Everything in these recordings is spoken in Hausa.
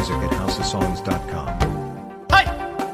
music at houseofsongs.com. Hai!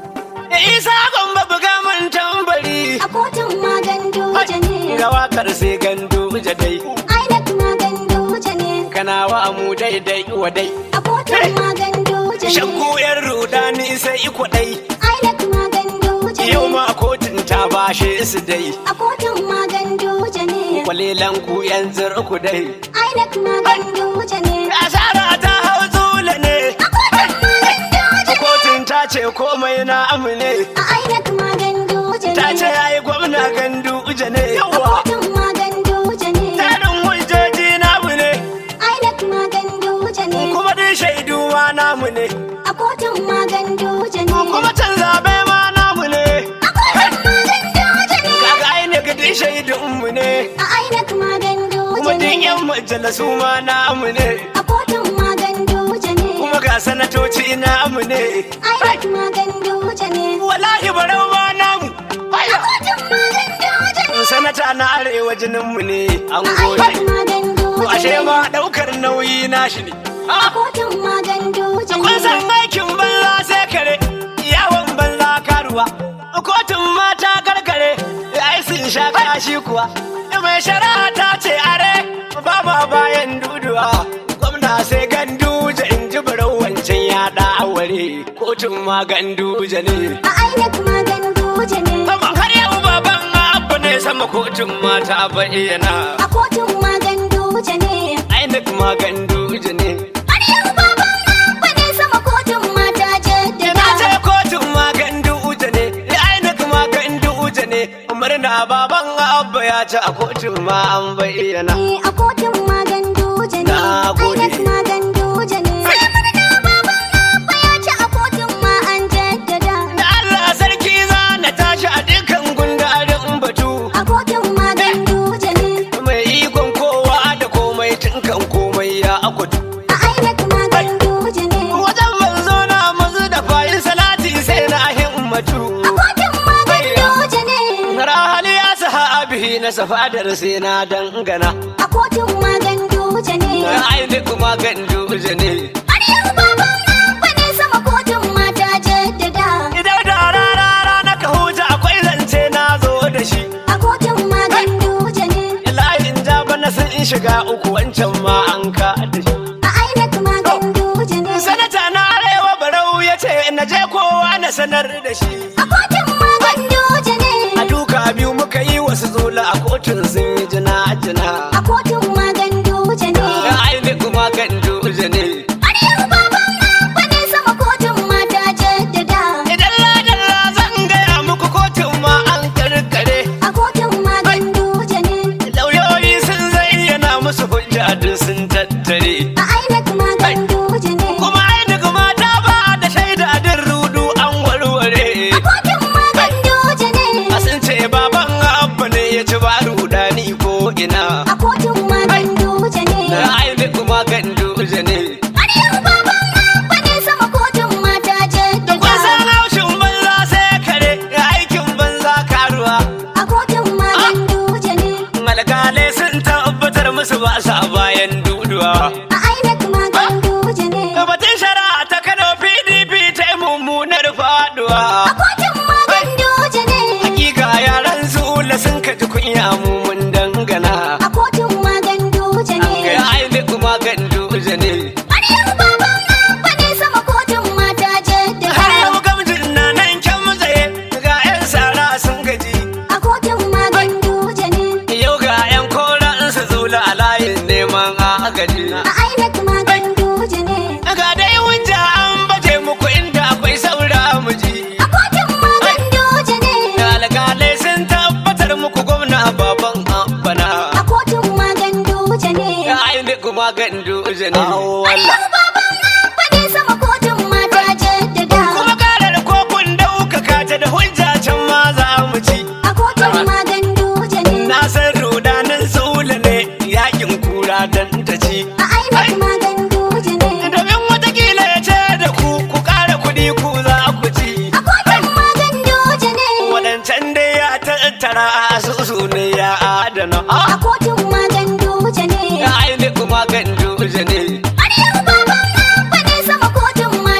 Isa gomba buga mun tambari. A kotun magan doja ne. Ga wakar sai gandu dai. INEC magan doja ne. Kana wa mu daidai wa dai. A kotun magan doja ne. Shakku yan rudani sai iko dai. INEC magan doja Yau ne. ma kotun ta bashe su dai. A kotun magan doja ne. Kwalilan ku yan ku dai. INEC magan doja ne. Asara ta hau zula ne. A kotun magan doja ne. Kotun ta ce komai na amune. A INEC magan doja ne. Ta ce yayi gwamna gandu ne. A Yawa. kotun magan doja ne. Tarin hujjoji namu ne. INEC magan doja ne. Kuma duk shaidu ma namu ne. A kotun magan doja ne. Kuma can zabe ma namu ne. A kotun magan doja ne. Kaga ainihin duk shaidunmu ne. A INEC magan Kuma doja duk ne. yan majalisu ma namu ne. A kotun magan doja ne. Kuma ga sanatoci namu ne. INEC magan doja ne. Wallahi barau ma namu. A Aya. kotun magan doja ne. Sanata na arewa jininmu ne. An A gode. INEC magan To doja ashe ne. ma daukar nauyi nashi ne. A Ah, kotun magan doja Kun ne. san aikin banza sai kare, yawon banza karuwa. Kotun mata karkare, ai sun sha kashi kuwa. Mai shari'a ta ce are, ba ma bayan duduwa. Gwamna sai ganduje in ji barau wancan ya ware. Kotun ma ganduje ne. A INEC magan doja ne. Amma har yau baban abu ne sama kotun mata bayyana. A kotun magan doja ne. Ainik ma ganduje ne. Har yau baban abba ne sama kotun mata Ina ce jaddada. kotun magandu uje ne, ainak magandu uje ne, murna baban abba ya ci a kotun ma an bayyana. Eh, A kotun magan doja ne. Na gode. INEC magan doja ne. Sai murna baban abba ya ci a kotun ma an jaddada. Da Allah sarki za na tashi a dukkan gundarin batu, A kotun magan doja ne. mai ikon kowa da komai tunkan komai ya akwatu. A INEC magan doja ne. Wajen manzo na mazu da fayin salati sai na himmatu. A kotun magan doja ne. Rahali ya saha abihi na safadar sai na dangana. A kotun magan doja ne. Ainak magandu uje ne. Har yau baban abba ne sama kotun mata jaddada. Idan da rara na ka huta akwai zance na zo da shi. A kotun magan doja ne. Layin ja bana sun in shiga uku wancan ma an ka da shi. A INEC magan doja ne. Sanata na arewa barau ya ce na je kowa na sanar da shi. A kotun magan doja ne. A duka biyu muka yi wasu zula a kotun sun yi jina jina. A kotun magan doja ne. Da aini kuma kan duje ne. Har yau baban abba ne sama kotun mata jaddada. Idan ladalla zan gaya muku kotun ma an karkare. A kotun magan doja ne. Lauyoyi sun zayyana musu hujja duk sun tattare. A INEC magan doja ne. Kuma aini kuma ta ba da shaida din rudu an warware. A kotun magan doja ne. A sun ce baban abba ne ya ci ba rudani ko ina. A kotun magan doja ne. Na aini kuma kan duje ne. Har yau baban abba ne sama kotun mata Kun jaddada. san haushin banza sai kare aikin banza karuwa. A kotun magan doja ne. Alkalai sun tabbatar musu ba sa bayan duduwa. A INEC magan doja ne. Batun shari'a ta Kano PDP ta yi mummunar faduwa. A kotun magan doja ne. Hakika yaran zula sun kaji kunya mu mun dangana. A kotun magan doja Ga ne. aini kuma kan duje ne. Har yau baban abba ne sama kotun mata Har jaddada. yau gamjin na nan kyan mutsaye ga 'yan sara sun gaji. A kotun magan doja ne. Yau ga 'yan koran su zula a layin neman agaji. A INEC magan doja ne. Ga dai wunja an baje muku inda akwai saura muji. A kotun magan doja ne. Alkalai sun tabbatar muku gwamna baban abana. A kotun magan doja ne. Aini kuma gandu ne. Har yau baban abba ne sama kotun mata jaddada. Kuma karar kokun ɗaukaka ta da hujja can ma za mu ci. A kotun magan doja ne. Na san rudanin sula ne yakin kura dan ta ci. A INEC magan doja ne. Domin watakila ya ce da ku ku ƙara kuɗi ku za ku ci. A kotun magan doja ne. Waɗancan dai ya tattara a asusu ne ya adana. A kotun magan doja ne. Aini kuma gandu ne. Har yau baban abba ne sama kotun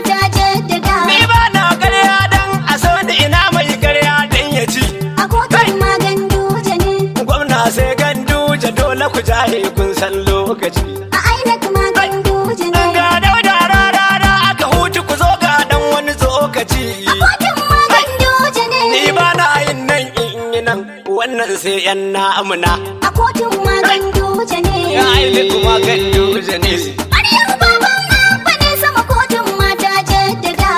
ganduje dole ku jahe kun san lokaci A INEC ma ganduje ne. ga dauda rarara aka hutu ku zo ga dan wani tsokaci Kotun ma ganduje ne. ni ba na yin nan in yi nan wannan sai yan na'amuna A kotun ma ganduje ne. ya aile kuma ganduje ne Maryam baban Abba ne sama kotun mata jaddada.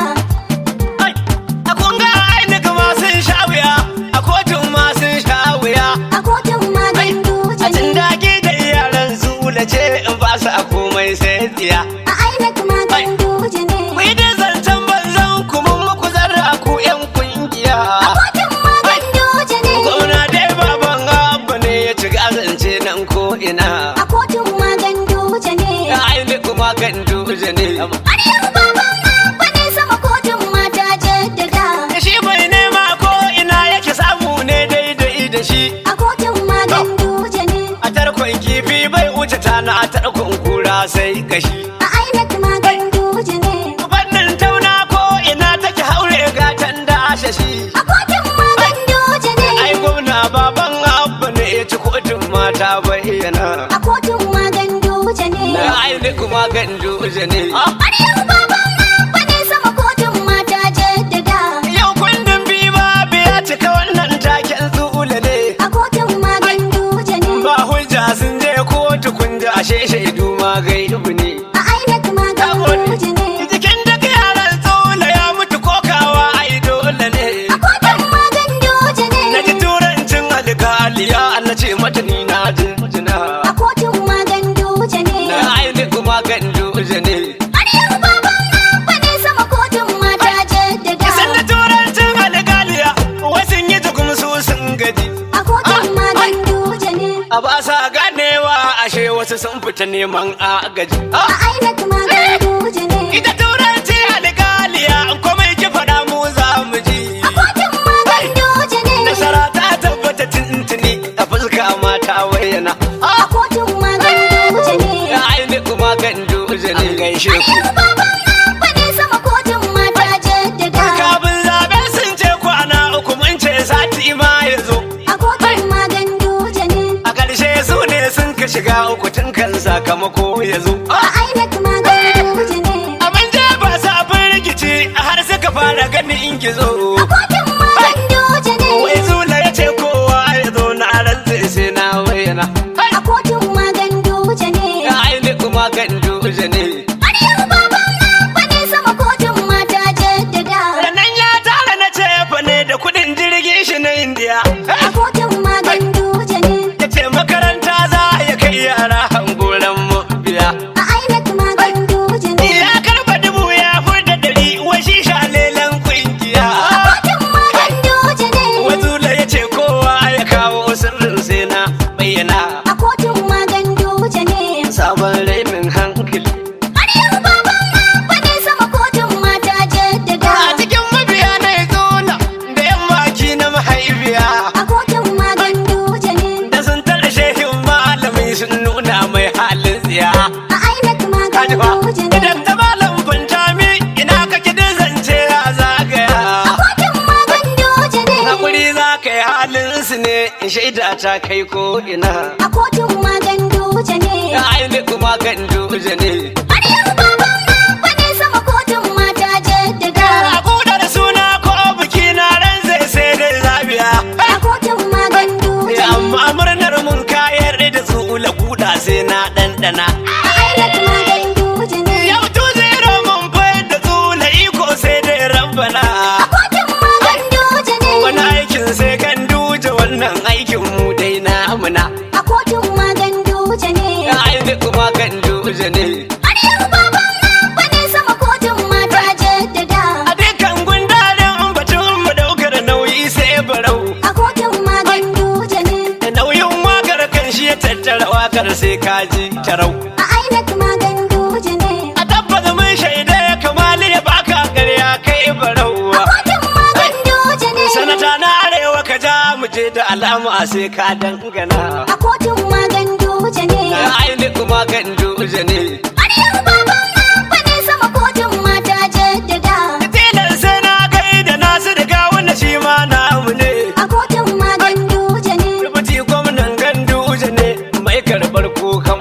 Ai, a kun ga aile kuma sun sha wuya a kotun ma sun sha wuya A kotun ma ganduje a cin ne. dage da yaran zula ce in ba su a komai sai tsiya A INEC ma ganduje ne. ku yi da zancen banzan ku mun muku zarra ku yan kungiya A kotun ma ganduje ne. gwamna dai baban abba ne ya ci gazance nan ko ina A kotun ma ganduje ne. ya aile kuma ganduje ne Maryam baban Abba ne sama kotun mata jaddada. shi bai nema ko ina yake samu ne daidai da shi A kotun ma ganduje ne. a tarkon kifi bai wuce tana a tarkon kura sai kashi A INEC ma ganduje ne. fannin tauna ko ina take haure gatan da ashashi A kotun ma ganduje ne. ai gwamna baban abba ne ya ci kotun mata bayyana A kotun ma ganduje ne. na aile kuma ganduje ne Maryam baban Abba ne sama kotun mata jaddada. yau kundin biba biya cika wannan taken zule ne A kotun ma ganduje ne. ba hujja sun je kotu kun ji ashe shaidu ma gaibu ne A INEC ma ganduje ne. jikin duk yaran tsula ya mutu kokawa ai dole ne A kotun ma ganduje ne. na ji turancin alkaliya na ce mata ni na jinjina A kotun ma ganduje ne. na aile kuma ganduje ne Maryam baban Abba ne sama kotun mata jaddada. San da turancin alkaliya wasu yi tukum su sun gaji A kotun ma ganduje ne. a ba sa ganewa ashe wasu sun fita neman agaji A INEC ma ganduje ne. ita turanci alkaliya komai ki faɗa mu za mu ji A kotun ma ganduje ne. nasara ta tabbata tuntuni a fuska mata wayyana A kotun ma ganduje ne. ya aile kuma ganduje ne gaishe ku Maryam baban Abba ne sama kotun mata jaddada. kafin zaɓe sun ce kwana uku mun ce sati ma ya zo A kotun ma ganduje ne. a ƙarshe su ne sun ka shiga uku tun kan sakamako ya zo A INEC ma ganduje ne. abin je ba sabon rikici har suka fara ganin in gizo A kotun ma ganduje ne. wai zula ya ce kowa ya zo na rantse sai na wayyana A kotun ma ganduje ne. ya aile kuma ganduje ne Maryam baban Abba ne sama kotun mata jaddada. Ranan ya tara na cefa ne da kuɗin jirgin shi na indiya A kotun ma ganduje ne. ya ce makaranta za ya kai yara hangoran mu biya A INEC ma ganduje ne. ya karba dubu ya furta dari washi shalelan kungiya A kotun ma ganduje ne. wazula ya ce kowa ya kawo sirrin sai na bayyana A kotun ma ganduje ne. sabon rainin hankali Maryam baban Abba ne sama kotun mata jaddada. a cikin mabiya na zona da yammaki na mahaifiya A kotun ma ganduje ne. da sun tara shehin malami sun nuna mai halin tsiya A INEC ma kaji fa ganduje ne. idan ta malam fantami ina kake da zance ya A zagaya kotun ma ganduje ne. hakuri za ka yi halin su ne in shaida ta kai ko ina A kotun ma ganduje ne. ya aile kuma ganduje ne Maryam baban Abba ne sama kotun mata jaddada. a kudar suna ko biki na ran zai sai da zabiya A kotun ma ganduje ne. amma murnar mun kayar da su ula kuda sai na ɗanɗana A INEC ma ganduje ne. yau tu zero mun fai da tsula iko sai dai rabbana A kotun ma ganduje ne. wani aikin sai kan duje wannan aikin mu dai na muna A kotun ma ganduje ne. ya aile kuma kan duje ne Maryam baban Abba ne sama kotun mata jaddada. a dukkan gundarin batun mu daukar nauyi sai barau A kotun ma ganduje ne. da nauyin wakar kan shi ya tattara wakar sai kaji tarau A INEC ma ganduje ne. a tabbata mun shaida ya kamali ya baka ƙarya kai barau A kotun ma ganduje ne. sanata na arewa ka ja mu je da alama sai ka dangana A kotun ma ganduje ne. ya aile kuma kan duje ne Maryam baban Abba ne sama kotun mata jaddada. tilan sai na kai da nasu riga wanda shi ma namu ne A kotun ma ganduje ne. rubuci gwamnan ganduje ne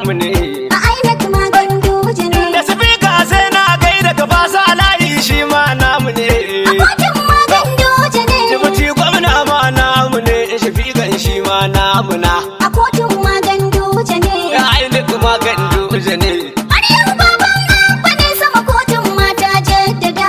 mu ne A INEC ma ganduje ne. da sifika sai na gaida gaba sa layi shi ma namu ne A kotun ma ganduje ne. jibuti gwamna ma namu ne shafiƙan shi ma namu na A kotun ma ganduje ne. ya aini kuma ganduje ne Maryam baban Abba ne sama kotun mata jaddada.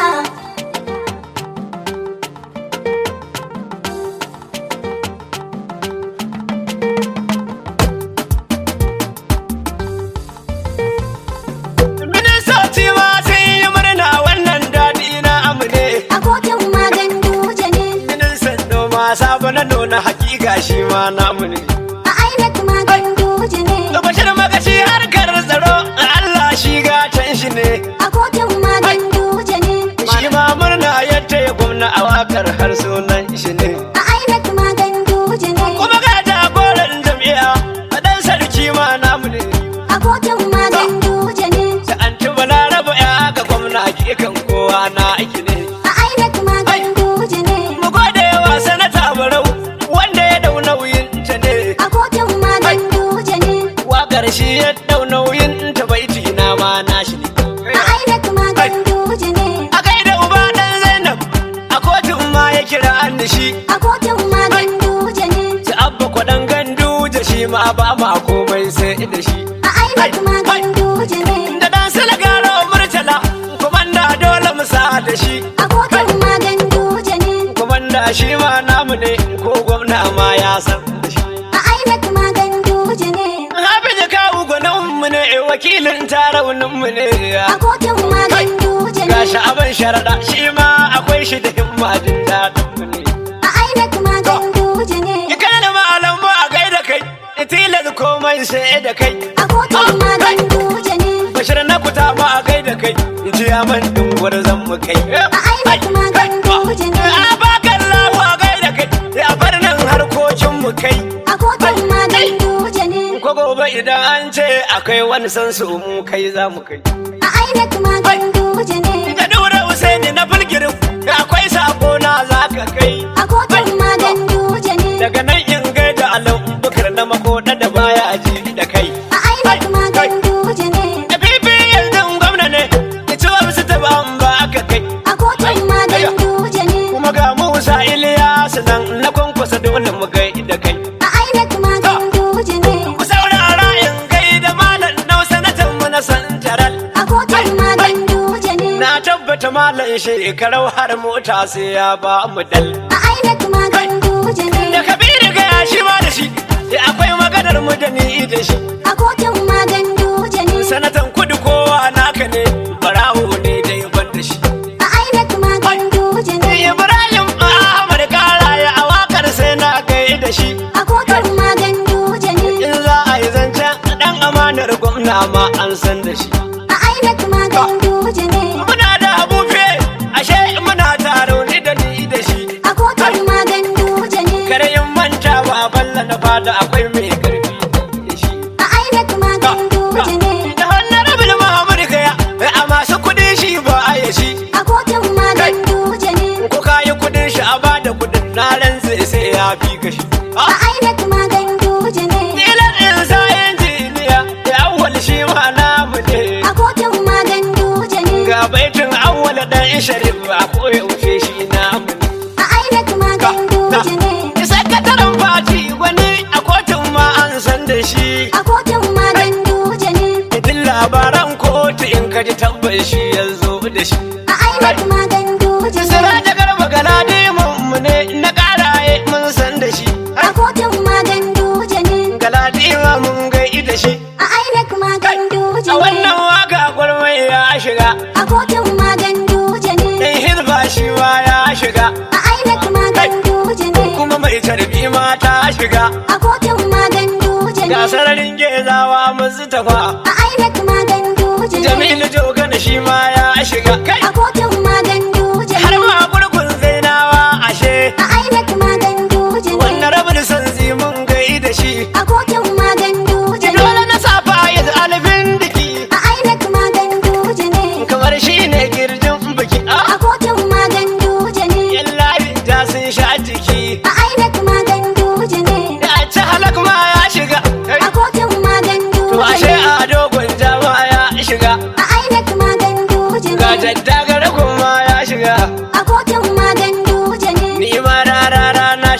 ministoci ma sun yi murna wannan daɗi na amu ne A kotun ma ganduje ne. ministan noma sabo na nuna hakika shi ma namu ne A INEC ma ganduje ne. bashir magashi harkar tsaro Allah shi gatan shi ne A kotun ma ganduje ne. shi ma murna yadda ya gwamna a wakar har sunan shi ne A INEC ma ganduje ne. kuma ga jagoran jam'iyya a ɗan sarki ma namu ne A kotun ma ganduje ne. da an ci balaraba ya ga gwamna hakikan kowa na aiki ne A INEC ma ganduje ne. mu gode wa sanata barau wanda ya dau nauyin ta ne A kotun ma ganduje ne. wakar shi ya dau nauyin ta baiti na ma nashi ne A INEC ma ganduje ne. a gaida uba dan zainab a kotun ma ya kira an da shi A kotun ma ganduje ne. ci abba kwaɗan gandu da shi ma ba ma komai sai da shi A INEC ma ganduje ne. da dan silagaro murtala komanda dole mu sa da shi A kotun ma ganduje ne. komanda shi ma namu ne ko gwamna ma ya san da shi A INEC ma ganduje ne. Hafiz kawu gwanin mu ne wakilin taraunin mu ne A kotun ma ganduje ne. gashi abin sharaɗa shi ma akwai shi da himma jin daɗin mu ne A INEC ma ganduje ne. Ikana da malam ba a gaida kai tilas komai sai da kai A kotun ma ganduje ne. bashir na kuta ma a gaida kai ji man din gwarzon mu kai A INEC ma ganduje ne. a bakan lawa a gaida kai a bar nan harkokin mu kai A kotun ma ganduje ne. ko gobe idan an ce akwai wani san su mu kai za mu kai A INEC ma ganduje ne. da dura Usaini na fulgirin akwai sako na za ka kai A kotun ma ganduje ne. daga nan in gaida alan bukar na makoda da baya ji da kai A INEC ma ganduje ne. da bibi yanzu gwamna ne da ciwo su taba an ba aka kai A kotun ma ganduje ne. kuma ga Musa Iliyasu nan na kwankwasa dole mu gai da kai A INEC ma ganduje ne. ku saurara in gai da malam nau sanatan mu na santaral A kotun ma ganduje ne. na tabbata malam shekarau har mota sai ya ba mu dal A INEC ma ganduje da ne. kabiru ga ya shi ma da shi da akwai maganar mu da ni da shi A kotun ma ganduje ne. sanatan kudu kowa naka ne barawo ne dai ban da shi A INEC ma ganduje ne. ibrahim ahmad karaya a wakar sai na gai da shi A kotun ma ganduje ne. in za a yi zancen dan amanar gwamna ma an san da shi A INEC ma ganduje ne. muna da abufe ashe muna taro ni da ni da shi A kotun ma ganduje ne. kare in manta ba balla na fada akwai mai karfi da shi A INEC ma ganduje ne. da hannun rabin mahamud gaya a masu kudin shi ba a yi shi A kotun ma ganduje ne. ko ka yi kudin shi a bada kudin na rantse sai ya fi kashi A INEC ma ganduje ne. Nilan in sa injiniya ya awwal shi ma namu ne A kotun ma ganduje ne. ga baitin awwal dan sharif a koyaushe shi namu ne A INEC ma ganduje ne. sakataren fati wani a kotun ma an san da shi A kotun ma ganduje ne. idin labaran kotu in ka ji tabbas shi ya zo da shi A INEC ma ganduje ne. sira da garba galadi mu ne na karaye mun san da shi A kotun ma ganduje ne. galadi mun gai da shi A INEC ma ganduje a ne. wannan waka gwarmai ya shiga A kotun ma ganduje ne. dan hizba shi ma ya shiga A INEC ma ganduje ne. kuma mai tarbi ma ta shiga A kotun ma ganduje ne. ga sararin gezawa musu tafa A INEC ma ganduje ne. jamilu jogana shi ma ya shiga kai A kotun ma ganduje har ne. ma gurgun zainawa ashe A INEC ma ganduje ne. wannan rabin san mun gai da shi A kotun ma ganduje ne. dole na safa ya alfin diki A INEC ma ganduje ne. kamar shi ne girjin biki A a kotun ma ganduje ne. yan layin ta sun sha jiki A INEC ma ganduje ne. da ci halak ma ya shiga A kotun ma to ganduje ashe ne.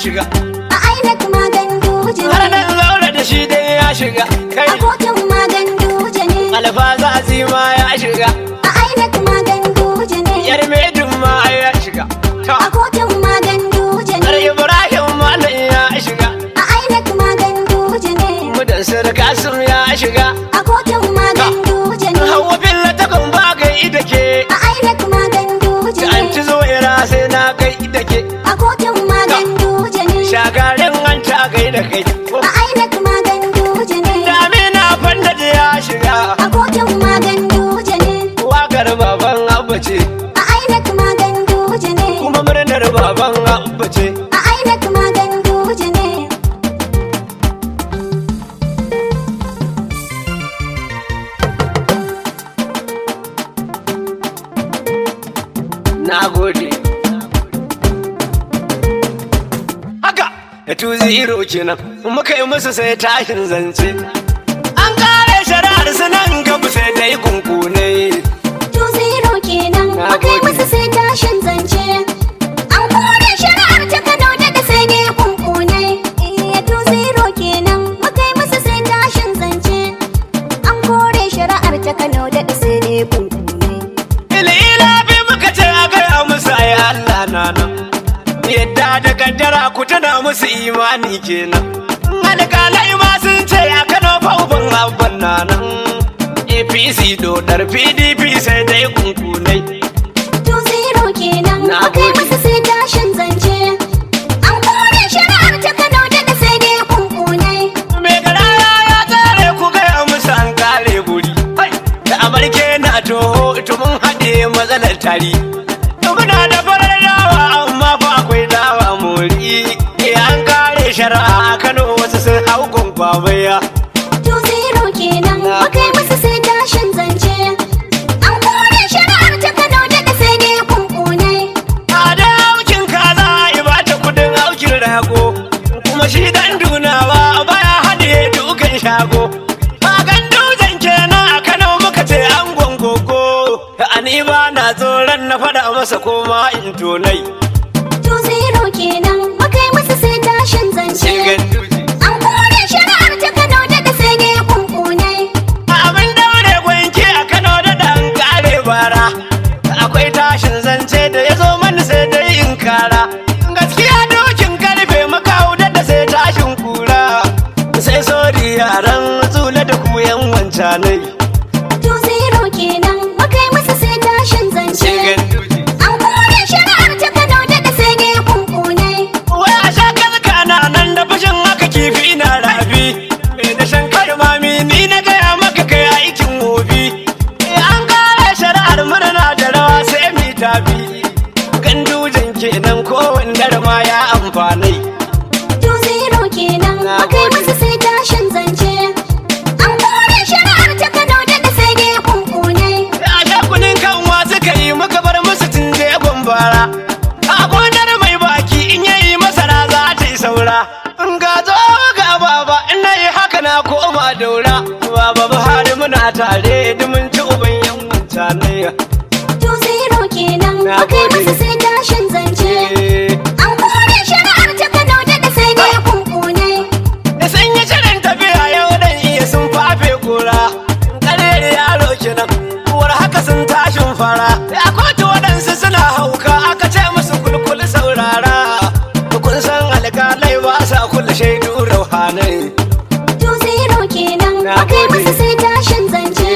shiga A INEC maganduje har ne. nan zaure da shi dai ya shiga kai A kotun maganduje ne. alfaza ma ya shiga A INEC maganduje ne. yar medin ma ya shiga ta A kotun maganduje har ne. ibrahim ma nan ya shiga A INEC maganduje ne. mudan sir kasim ya shiga A kotun maganduje ne. hawa billa ta kan ba gai da ke A INEC maganduje an ci ne. zo ira sai na kai da ke A kotun maganduje ne. shagarin an ta gai da kai A INEC maganduje ne. damina fanda da ya shiga A kotun maganduje ne. wakar baban abba ce A INEC maganduje ne. kuma murnar baban abba ce A INEC maganduje ne. na gode haka da tuzi iro kenan muka yi musu sai tashin zance an kare shari'ar su nan gaba sai dai kunkune To zero kenan Na akai gode. masa sai tashin zance. An kore shari'ar ta Kano da da sai dai kunkune. Eh to zero kenan akai masa sai tashin zance. An kore shari'ar ta Kano da da sai dai kunkune. ilila bi muka ce a gaya musu ai Allah na nan yadda da kaddara ku tana musu imani kenan alƙalai ma sun ce a Kano fa uban abban na nan APC dodar PDP sai dai kunkunai To zero kenan Na akai gode. masa sai tashin zance. An kore shari'ar ta Kano da da sai dai kunkune. mai garaya ya tsare ku gaya musu an kare guri Hai! da amarke na toho ito mun haɗe matsalar tari muna da farar dawa amma fa akwai dawa mori Eh, an kare shari'a a kano wasu sun hau gwangwamaya To zero kenan Na akai gode. masa sai tashin zance. An kore shari'ar ta Kano da da sai dai kunkune. a da aukin kaza a ba ta kudin aukin rago kuma shi dan dunawa baya haɗe dukan shago magan dutsen kenan a kano muka ce an gongogo ani ba na tsoron na faɗa masa koma in tonai To zero kenan akai masa sai tashin zance. An kore shari'ar ta Kano da da sai dai kunkune. abin daure gwanke a kano da dan kare bara akwai tashin zance da ya zo mani sai dai in kara gaskiya dokin karfe makau da da sai tashin kura sai sori yaran tsula da kuyan wancanai To zero kenan akai masa sai tashin zance. An kore shari'ar ta Kano da da sai dai kunkune. wai a sha kalka na nan da fashin haka kifi na rafi mai da shan mami ni na gaya maka kai aikin wofi an kare shari'ar murna da rawa sai mi tafi gandujan kenan ko wandar ma ya amfanai To zero kenan Na akai gode. masa sai tashin zance. An kore shari'ar ta Kano da da sai dai kunkune. a sha kunin kanwa suka yi muka bar musu tun jegon bara a gonar mai baki in yayi masara za ta yi saura in ga zo ga baba in na yi haka na koma daura baba buhari muna tare dumin ci uban yan mutane To zero kenan Na akai gode. masa sai tashin zance. An kore shari'ar ta Kano da da sai dai kunkune. da sun yi shirin tafiya yau dan iya sun fafe gora karere yaro kenan uwar haka sun tashin fara a kotu waɗansu suna hauka aka ce musu kulkul saurara kun san alƙalai ba sa kula shaidu rauhanai To zero kenan Na akai gode. masa sai tashin zance.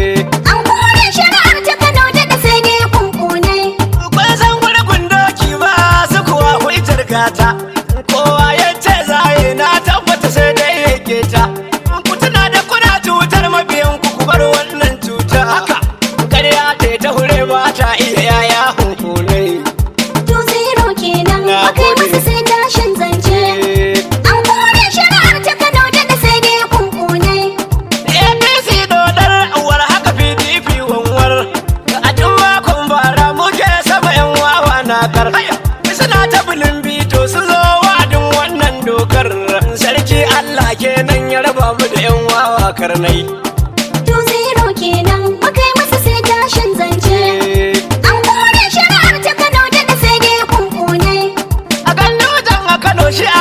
An kore shari'ar ta Kano da da sai dai kunkune. kun san gurgun doki ba su kuwa hujjar gata kowa ya ce zaye na tabbata sai dai ya keta ku tuna da kuna cutar mabiyan ku ku bar wannan cuta haka ƙarya ta ta hure ba ta iya yaya hunkunai To zero kenan Na akai gode. masa sai tashin zance. An kore shari'ar ta Kano da da sai dai kunkune. apc dodar uwar haka pdp wanwar a duk makon bara muke sama yan wawa na kar suna ta bulin bito su zo wadin wannan dokar sarki allah kenan ya raba mu da yan wawa karnai To zero kenan akai masa sai tashin zance. An kore shari'ar ta Kano da da sai dai kunkune. a kan dutsen a kano shi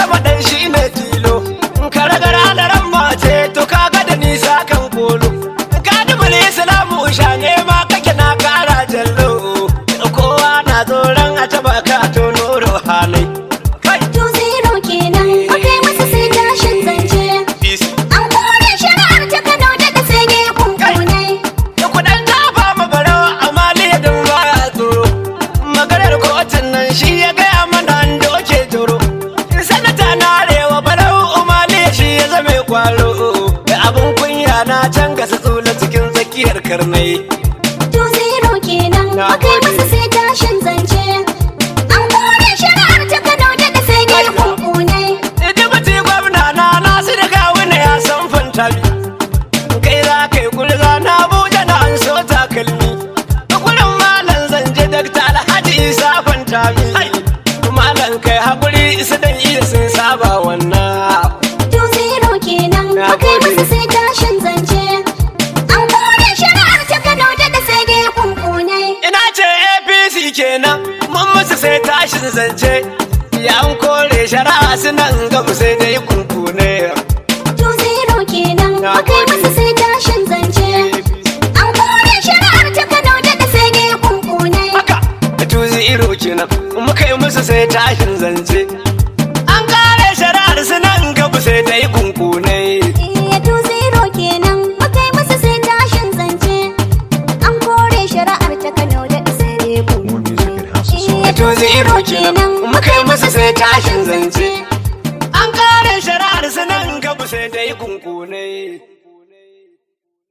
adama dan shi ne tilo ka ragara da ran mace to kaga da nisa kan kolo ka dubul islamu shane ma kake na kara jallo kowa na tsoron a taba ka to nuro halai kai To zero kenan mukai masa sai tashin zance peace An kore shari'ar ta Kano da da sai ne kunkunai da kudan tafa ma barau amma lidin ba ya tsoro maganar kotun nan shi ya gaya mana an doke joro sanata na arewa barau umali shi ya zame kwaro da abin kunya na can gasa tsula cikin tsakiyar karnai To zero kenan Na mukai gode. masa sai tashin zance An kore shari'ar ta Kano da da sai ne kunkunai Dibiti gwamna na nasu da gawuna ya san fantami kai za ka yi gulza na abuja na an so takalmi gurin malam zanje dakta alhaji isa fantami malam kai haƙuri su dan iya sun saba wannan To zero kenan Na mukai gode. masa sai tashin zance An kore shari'ar ta Kano da da sai ne kunkunai ina ce apc kenan mun musu sai tashin zance ya an kore shari'a sunan gamu sai dai kunkune To zero kenan Na mukai gode. masa sai tashin zance An kore shari'ar ta Kano da da sai ne kunkunai haka da tuzi iro kenan muka yi musu sai tashin zance an kare shari'ar su nan gabu sai ta yi kunkunai Iya to zero kenan mukai masa sai tashin zance An kore shari'ar ta Kano da sai ne More music at House of Iya Songs. to zero kenan muka yi musu sai tashin zance an kare shari'ar su nan gabu sai ta yi kunkunai